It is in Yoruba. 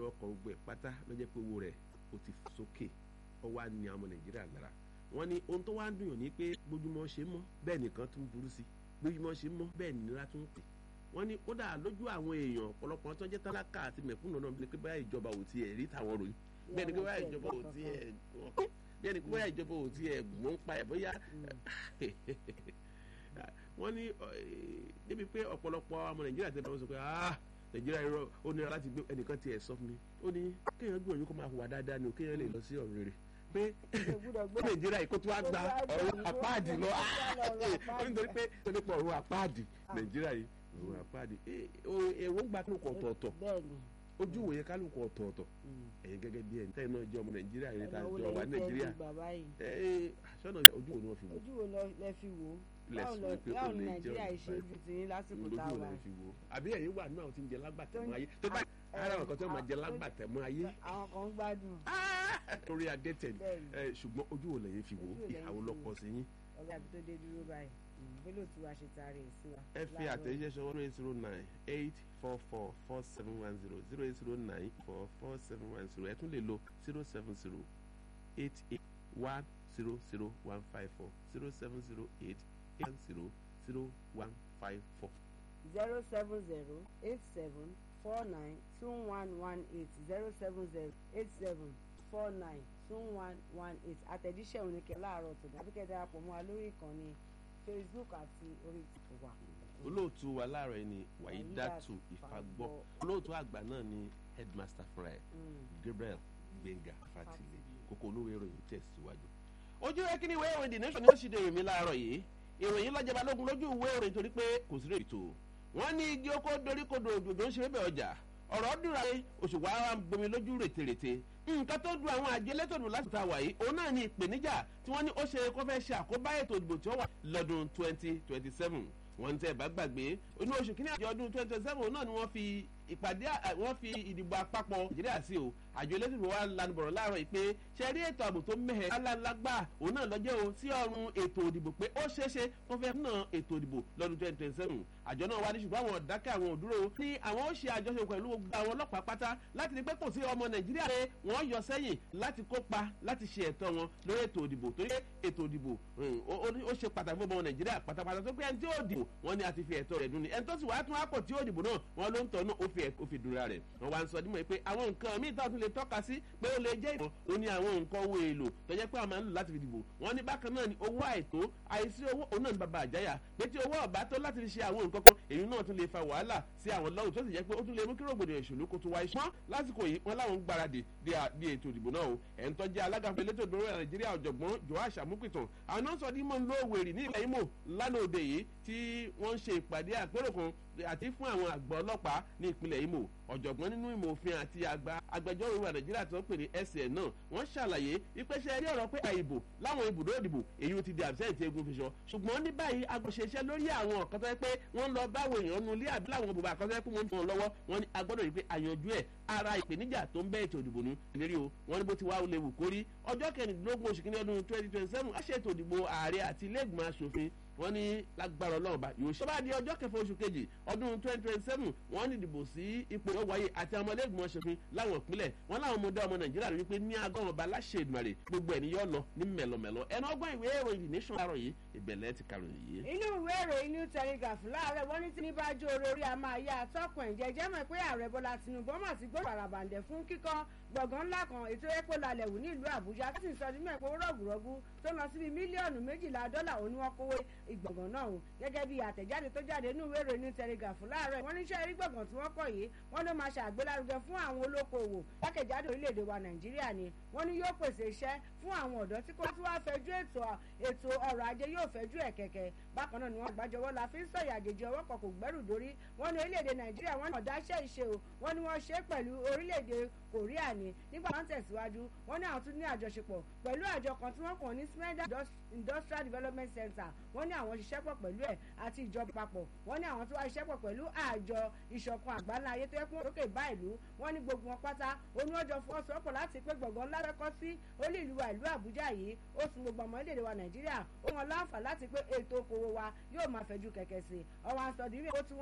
ọkọ̀ gbẹ pátá ló jẹ́ pé owó rẹ̀ ó ti fò sókè ó wá ní àwọn nàìjíríà lára wọ́n ní ohun tó wá ń dùn yàn ní pé gbójúmọ́ ṣe mọ́ bẹ́ẹ̀ nìkan tún burú sí gbójúmọ́ ṣe mọ́ bẹ́ẹ̀ nira tún pè wọ́n ní ó dà lójú àwọn èèyàn ọ̀pọ̀lọpọ̀ tó jẹ́ tálákà àti mẹ̀kúnnù náà bí pé báyà ìjọba ò tiẹ̀ rí tàwọn ròyìn bẹ́ẹ̀ ni pé báyà ìjọba ò tiẹ̀ bẹ́ẹ̀ ni pé báyà ìjọba ò tiẹ̀ mọ̀ ń pa ẹ̀ bóyá wọ́n ní débi pé ọ̀pọ̀lọpọ̀ ọmọ nàìjíríà tẹ́ bá wọn sọ pé nàìjíríà irọ́ ó nira láti gbé ẹnìkan tiẹ̀ sọ fún mi ó ní kéèyàn gbìyànjú kó máa hùwà dáadáa ni o kéèyàn lè lọ sí ọ̀run rere pé nàìjíríà yìí kó tó wá gba ọ̀run àpáàdì lọ ó ní torí pé torí pé ọ̀run àpáàdì nàìjíríà yìí ọ̀run àpáàdì èwo ń gba kálukú ọ̀tọ̀ọ̀tọ̀ ojú ìwòye kálukú ọ̀tọ̀ọ̀tọ̀ ẹ̀yin gẹ́gẹ́ bí ẹni tẹ́yìn náà jẹ́ ọmọ nàìjíríà yìí tá a jọ wà nàìjíríà sọ́nà ojú wo ni wọ́n fi wò. ojú wo lẹ fi wò báwo ni nàìjíríà ṣe ojú ti yín lásìkò tá a wà. àbí ẹ̀yin wà náà ti ń jẹ lágbàtẹ̀mọ́ ayé tó bá ara àwọn kan tó máa jẹ lágbàtẹ̀mọ́ ayé. àwọn kan ń gbádùn. torí adé tẹ̀ ṣùgbọ́n ojú wo lẹ́yìn fi wò ìhàwó lọ́kọ sí yín. ọ̀gá àbí tó dé dúró báyìí bólú tí wàá ṣe taari ẹ̀ sí wa. ẹ fi àtẹ̀jíṣẹ́ sọ one eight zero nine eight four four four seven one zero zero eight zero nine four four seven one zero ẹ tún lè lo zero seven zero eight eight one zero zero one five four zero seven zero eight one zero zero one five four. zero seven zero eight seven four nine two one one eight zero seven zero eight seven four nine two one one eight àtẹ̀jíṣẹ́ oníkẹ́ láàárọ̀ tó dàbí kẹ́ darapọ̀ mọ́ wa lórí ìkànnì facebook àti orí tìkù wa. olóòtú wa láàárọ̀ yìí ni wàyídàtú ìfagbọ́ olóòtú àgbà náà ni headmaster fúnra ẹ̀ gabriel gbẹ̀ngà fatile kókó olówó ìròyìn tẹ̀síwájú. ojú rẹ kí ni ìwé ìròyìn the nation ni ó sì dé ìròyìn láàárọ̀ yìí ìròyìn lọ́jọba lógun lójú ìwé ìròyìn torí pé kò sí rèétò wọ́n ní igi oko doríkodò òjòjò ń ṣe bẹ́ẹ̀ ọjà ọ̀rọ̀ dúra yé oṣù wa wa ń bomi lójú rètèrètè nǹkan tó du àwọn àjẹ lẹ́tọ̀dù láti ta wàyí òun náà ní ìpèníjà tí wọ́n ní ó ṣe kó fẹ́ ṣe àkóbá ètò ìdìbò tí ó wà lọ́dún twenty twenty seven wọ́n ń tẹ́ bá gbàgbé inú oṣù kínní àjọ ọdún twenty twenty seven náà ni wọ́n fi ìpàdé wọ́n fi ìdìbò àpapọ̀ nàìjíríà sí o àjọ elétò wa lanubọ̀rọ̀ láàárọ̀ yìí pé ṣe rí ètò ààbò tó mẹ́hẹ̀ alálágbá òun náà lọ́jọ́ o sí ọrùn ètò ìdìbò pé ó ṣeéṣe wọ́n fẹ́ ná ètò ìdìbò lọ́dún twenty twenty seven àjọ náà wá ní ṣùgbọ́n àwọn ọ̀dákẹ́ àwọn òdúró ní àwọn ó ṣe àjọṣe pẹ̀lú gbogbo àwọn ọlọ́pàá pátá láti rí pé kò sí ọmọ nàìjíríà pé wọ́n yọ sẹ́yìn láti kópa láti ṣe ẹ̀tọ́ wọn lórí ètò ìdìbò torí ètò ìdìbò ó ṣe pàtàkì fún ọmọ nàìjíríà pátápátá tó pé ẹni tí ó dìbò wọ́n ní a ti fi ẹ̀tọ́ rẹ̀ dùn ni ẹni tó sì wá tún àpò tí ó dìbò náà wọ́n ló ń tọ́ náà ó fi dùnra rẹ̀ wọ́n wá ń sọ dímọ̀ pé àwọn nǹkan míì tó tún lè tọ́ka sí pé ó lè jẹ́ ìbọn ó ní àwọn nǹkan owó èlò tó jẹ́ pé àwọn máa ń lò láti fi dìbò wọ́n ní bákan náà ni owó àìtó àìsí owó òun náà ní bàbá àjáyà pé tí owó ọ̀bá tó láti fi ṣe àwọn nǹkan kan èyí náà tún lè fa wàhálà sí àwọn lọ́wọ́ tó sì jẹ́ pé ó tún lè mú kí rògbòdìyàn ìṣòlú kó tún wáyé ṣùgbọ́n lásìkò yìí wọ́n láwọn ń gbáradì di ètò ìdìbò náà o ẹ̀ ń tọ́jú alága fún elétò ìdúró nàìjíríà ọ̀jọ̀gbọ́n joash amúpìtàn àwọn náà sọ dímọ̀ ńlọ òwèrè ní ilẹ̀ imo lánàá òde yìí tí wọ́n ń ṣe ìpàdé àpérò kan àti fún àwọn àgbà ọlọ́pàá ní ìpínlẹ̀ imo ọ̀jọ̀gbọ́n nínú ìmọ̀ òfin àti àgbà agbẹjọ́rò ìwà nàìjíríà tó ń pè ní sn náà wọ́n ṣàlàyé ìpèsè rí ọ̀rọ̀ pé àìbò láwọn ibùdó ìdìbò èyí ti di absent egun fi sọ ṣùgbọ́n ní báyìí agbóṣeṣẹ́ lórí àwọn ọ̀kan tó yẹ pé wọ́n lọ báwo èèyàn nu ilé àbí láwọn bùbá kan tó yẹ pé wọ́n ń tàn lọ́wọ́ wọ́n ní agbọ́dọ̀ rí pé àyànjú ẹ̀ ara ìpèníjà tó ń bẹ́ ètò ìdìbò ní ìlérí o wọ́n ní bó ti wá ó léwu kórí ọjọ́ kẹrìndínlógún oṣù kìíní ọdún twenty twenty seven á ṣètò ìdìbò ààrẹ àti ilé ìgbìmọ̀ asòfin wọ́n ní lágbára ọlọ́run bá yóò ṣe bá di ọjọ́ kẹfà oṣù kejì ọdún twenty twenty seven wọ́n ní ìdìbò sí ipò ọwáyé àti àwọn ọmọlẹ́gbọ̀n ṣòfin láwọn ìpínlẹ̀ wọ́n láwọn ọmọdé ọmọ nàìjíríà rí wípé ní agọ́rùn ọba aláṣẹ ìdùmarè gbogbo ẹ̀ ní yọ lọ ní mẹ̀lọmẹ̀lọ ẹnu ọgbọ́n ìwé ìròyìn the nation láàárọ̀ yìí ìbẹ̀lẹ̀ ti karùn yìí. inú ìwé ìròyìn new telegraph láàárẹ̀ wọ́n ní tí ní bá jó orí a máa yá atọ́kùn ẹ̀ jẹ́jẹ́ mọ̀ pé ààrẹ bọ́lá tinubu ọmọ àti gbọ́dọ̀ àràbàǹdẹ̀ fún kíkọ́ gbọ̀ngàn ńlá kan ètò epo lálẹ́ wù ní ìlú àbújá tí sì sọ nínú ẹ̀pọ̀ rọ̀gùrọ̀gù tó lọ síbi mílíọ̀nù méjìlá dọ́là òní wọn kówó ìgbọ̀ngàn náà o gẹ́gẹ́ bí àtẹ̀jáde tó jáde nínú ìwé ìròyìn telegraph láàárọ̀ wọ́n níṣẹ́ rí gbọ̀ngàn tí wọ́n kọ̀ yìí wọ́n ló máa ṣàgbélárugẹ fún àwọn olókoòwò jákèjádò orílẹ̀-èdè wa nàìjíríà ni wọ́n ní yóò pèsè iṣẹ́ fún àwọn ọ̀dọ́ tí kò tí wàá fẹjú ètò ọrọ̀ ajé yóò fẹjú ẹ̀ kẹ̀kẹ́ bákan náà ni wọ́n gbàjọwọ́ la fi ń sọ̀yà àjèjì ọwọ́ kan kò gbẹ́rù dórí wọ́n ní orílẹ̀-èdè nàìjíríà wọ́n ní ọ̀dáṣẹ́ ìṣe o wọ́n ní wọ́n ṣe pẹ̀lú orílẹ̀-èdè korea ni nígbà wọn tẹ̀síwájú wọ́n ní àwọn tún ní àjọṣepọ̀ pẹ̀lú àjọ kan tí wọ́n kàn ní smeda industrial development center wọ́n ní àwọn ṣiṣẹ́ pọ̀ pẹ̀lú ẹ̀ àti ìjọba papọ̀ wọ́n ní àwọn tó wá ṣiṣẹ́ pọ̀ pẹ̀lú àjọ ìṣọ̀kan àgbáńlá ayé tó yẹ kó lókè bá ìlú wọ́n ní gbogbo wọn pátá oníwọ́jọ fọwọ́sowọ́pọ̀ láti pé gbọ̀ngàn ńlá fẹ́kọ́ sí olú ìlú wa ìlú àbújá yìí ó sun gbogbo ọmọ orílẹ̀-èdè wa nàìjíríà ó wọn láǹfà láti pé ètò okòwò wa yóò máa fẹ̀jú kẹ̀kẹ́ sí ọwọ́ àǹsọ̀dínrìn ó tún